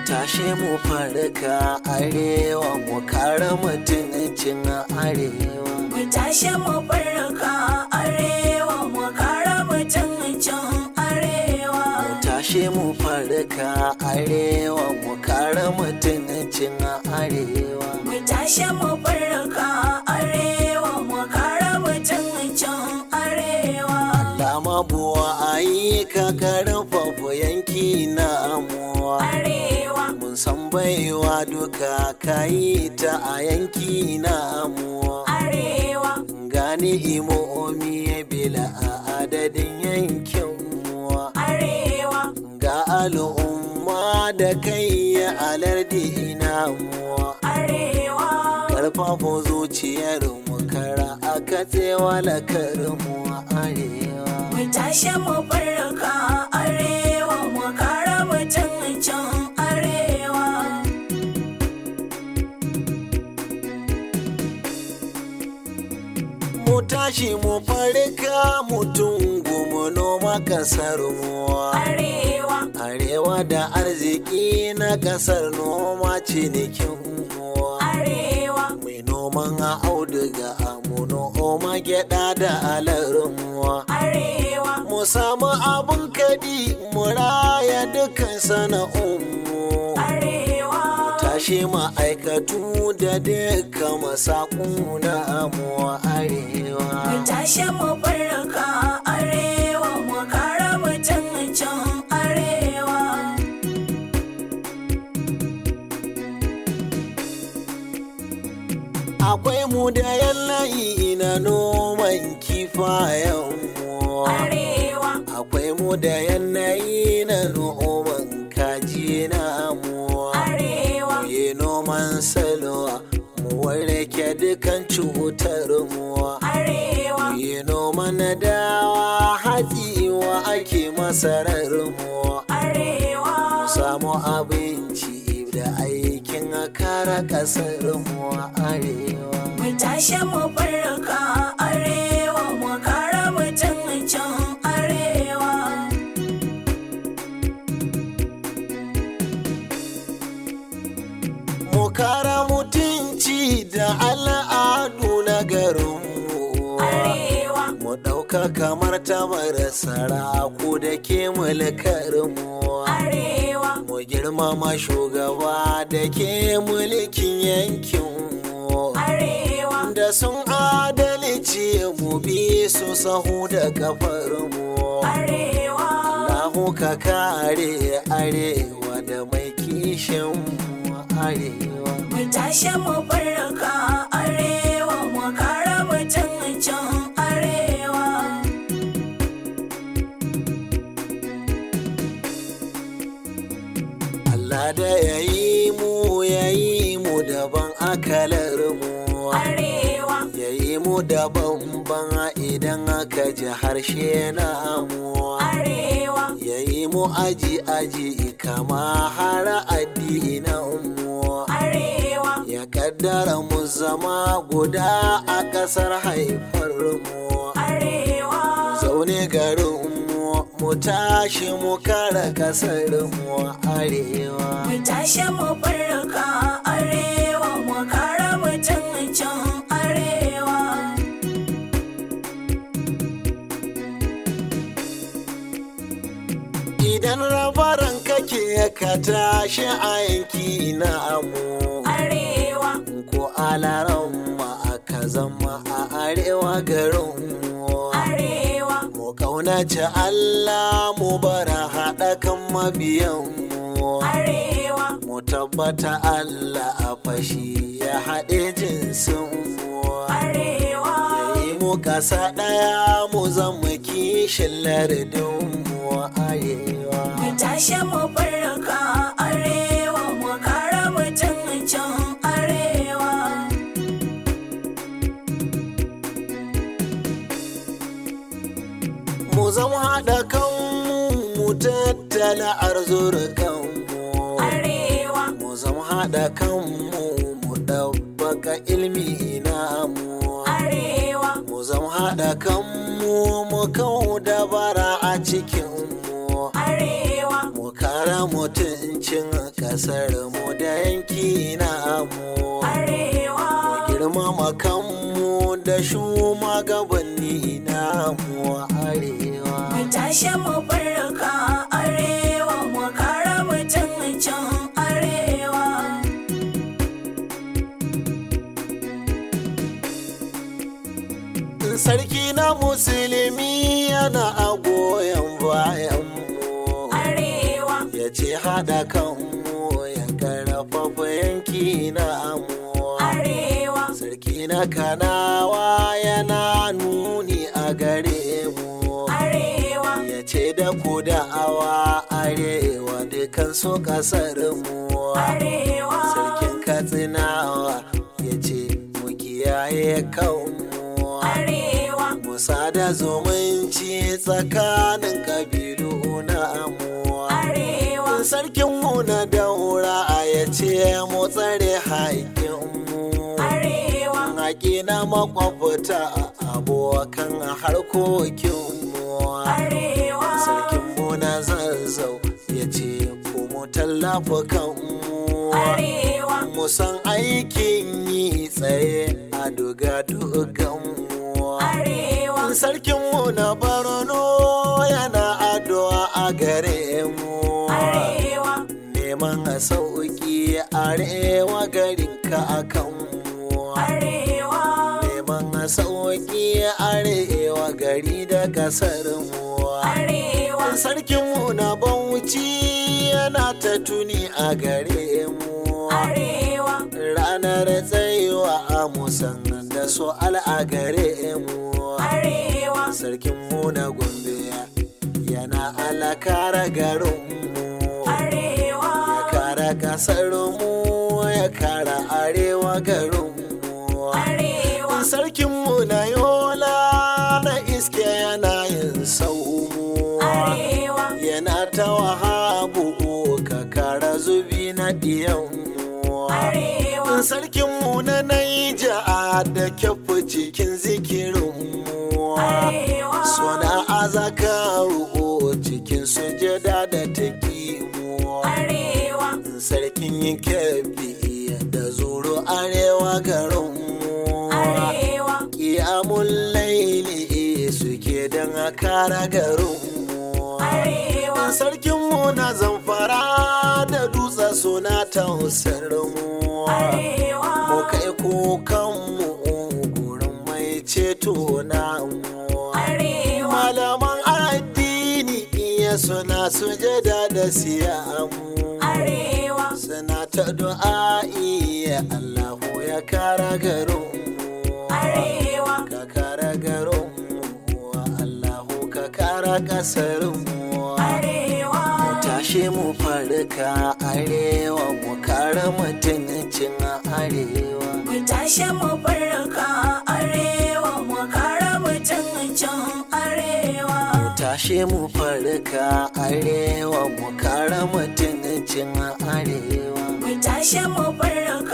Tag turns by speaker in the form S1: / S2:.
S1: tashe mu farka arewa mu kare mutuncin arewa
S2: Mu tashi mu farka arewa mu kare mutuncin arewa.
S1: mu tashe mu farka arewa mu kare mutuncin arewa
S2: Mu tashi mu farka arewa mu kare mutuncin arewa.
S1: Lama buwa ayi ka karfafa yanki na amuwa
S2: Arewa,
S1: mun san baiwa duka kayi ta a yanki na amuwa
S2: arewa,
S1: gani imomi bila a adadin yankin muwa
S2: arewa,
S1: ga al'umma da kai ya alardi ina muwa
S2: arewa.
S1: karfafa zuciyar mu kara a katsewa lakar mu a arewa
S2: Mu tashi mu farka arewa mu kare mutuncin arewa.
S1: mu tashi mu farka mutum mu noma kasar mu
S2: Arewa,
S1: arewa da arziki na kasar noma cinikin mu
S2: arewa,
S1: mai noman auduga mu noma gyada da alarmuwa
S2: arewa,
S1: mu samu abun kadi mu raya dukkan sana'unmu
S2: arewa.
S1: tashi ma'aikatu da duka masaku na mu arewa
S2: Mu tashi mu farka arewa mu kare mutuncin arewa.
S1: akwai mu da yanayi na noman kifayen mu
S2: Arewa,
S1: akwai mu da yanayi na noman kaji na mu
S2: arewa,
S1: yi noman salwa mu warke dukan cutar mu
S2: arewa,
S1: yi noman dawa hatsi wa ake masarar mu
S2: arewa.
S1: samu abinci da aikin kara kasar mu arewa
S2: Mu tashi mu farka arewa mu kare mutuncin arewa.
S1: mu kara mutunci da al'adu na garinmu
S2: Arewa,
S1: mu ɗauka kamar tamar saraku da ke mulkarmu
S2: arewa,
S1: mu girmama shugaba da ke mulkin yankinmu
S2: arewa,
S1: da sun adalci mu bi su sahu da kafarmu
S2: arewa.
S1: Allahu ka kare arewa da mai kishin mu arewa
S2: Mu tashi mu farka arewa mu kare mutuncin arewa.
S1: Allah da ya yi mu ya yi mu daban akalar mu
S2: Arewa,
S1: ya yi mu daban ban idan aka ji harshe na mu
S2: arewa,
S1: ya yi mu aji aji kama har addinan mu
S2: arewa,
S1: ya kaddara mu zama guda a ƙasar haifar mu
S2: arewa.
S1: zaune garin mu mu tashi mu kare ƙasar mu arewa
S2: Mu tashi mu farka arewa mu kare mutuncin arewa.
S1: Idan rabaran kake ka tashi a yanki na amu
S2: Arewa,
S1: ko alaran ma aka zama a arewa garin mu
S2: arewa,
S1: mu kaunaci Allah mu bara haɗa kan mabiyan mu
S2: arewa,
S1: mu tabbata Allah a fashi ya haɗe jinsin mu
S2: arewa.
S1: yi mu kasa ɗaya mu zama kishin lardin mu arewa
S2: Mu tashi mu farka arewa mu kare mutuncin arewa.
S1: mu zama haɗa kanmu mu tattala arzurkanmu
S2: Arewa,
S1: mu zama haɗa kanmu mu ɗabbaka ilmi namu
S2: arewa,
S1: mu zama haɗa kanmu mu kau dabara a cikinmu
S2: arewa,
S1: mu kara mutuncin kasar mu da yanki na mu
S2: arewa
S1: girmama kanmu da shugabanni na mu arewa
S2: mu tashi mu farka arewa mu kare mutuncin arewa
S1: sarki na musulmi yana a goyon bayan mu
S2: arewa
S1: ya ce haɗa kanmu ya karfafa yanki na mu
S2: arewa
S1: sarki na kanawa yana nuni a gare mu
S2: arewa
S1: ya ce da ku da'awa arewa dukan su kasar mu
S2: arewa
S1: sarkin katsinawa ya ce mu kiyaye kanmu
S2: arewa
S1: musa da zumunci tsakanin kabilu na mu
S2: arewa
S1: sarkinmu na daura ya ce mu tsare haƙƙinmu
S2: arewa
S1: haƙi na makwabta abokan harkokinmu
S2: arewa
S1: sarkinmu na zazzau ya ce ku mu tallafa kanmu
S2: arewa
S1: mu san aikin yi tsaye a duga-duganmu
S2: arewa
S1: sarkinmu na barno yana addu'a a gare mu
S2: arewa
S1: neman a sauki arewa garinka a kanmu
S2: arewa
S1: neman a sauki arewa gari da kasar mu
S2: arewa
S1: sarkinmu na bauchi yana ta tuni a gare mu
S2: arewa
S1: ranar tsayuwa a musan da su a gare mu
S2: arewa
S1: sarkinmu na gombe yana alakara garinmu
S2: arewa
S1: ya kara kasarmu ya kara arewa garinmu
S2: arewa
S1: sarkinmu na yola na iske yana yin saumu
S2: arewa
S1: yana ta wahabu ka kara zubi na diyanmu
S2: arewa
S1: sarkinmu na naija da kyafu cikin zikirinmu
S2: arewa
S1: suna azakaru cikin sujada da taƙimu
S2: arewa
S1: sarkin yin kyafi da zuru arewa garinmu
S2: arewa
S1: kiyamun laili suke don a kara garinmu
S2: arewa
S1: sarkinmu na zamfara da dutse suna tausar mu
S2: arewa
S1: mu kai kukanmu gurin mai ceto na mu
S2: arewa
S1: malaman addini iya suna sujada da siyamu
S2: arewa
S1: suna ta du'a'i ya Allahu ya kara garinmu
S2: arewa
S1: ka kara garinmu Allahu ka kara ƙasarmu
S2: arewa
S1: tashe mu farka arewa mu kare mutuncin arewa
S2: mu tashi mu farka arewa mu kare mutuncin arewa
S1: tashe mu farka arewa mu kare mutuncin arewa
S2: mu tashi mu farka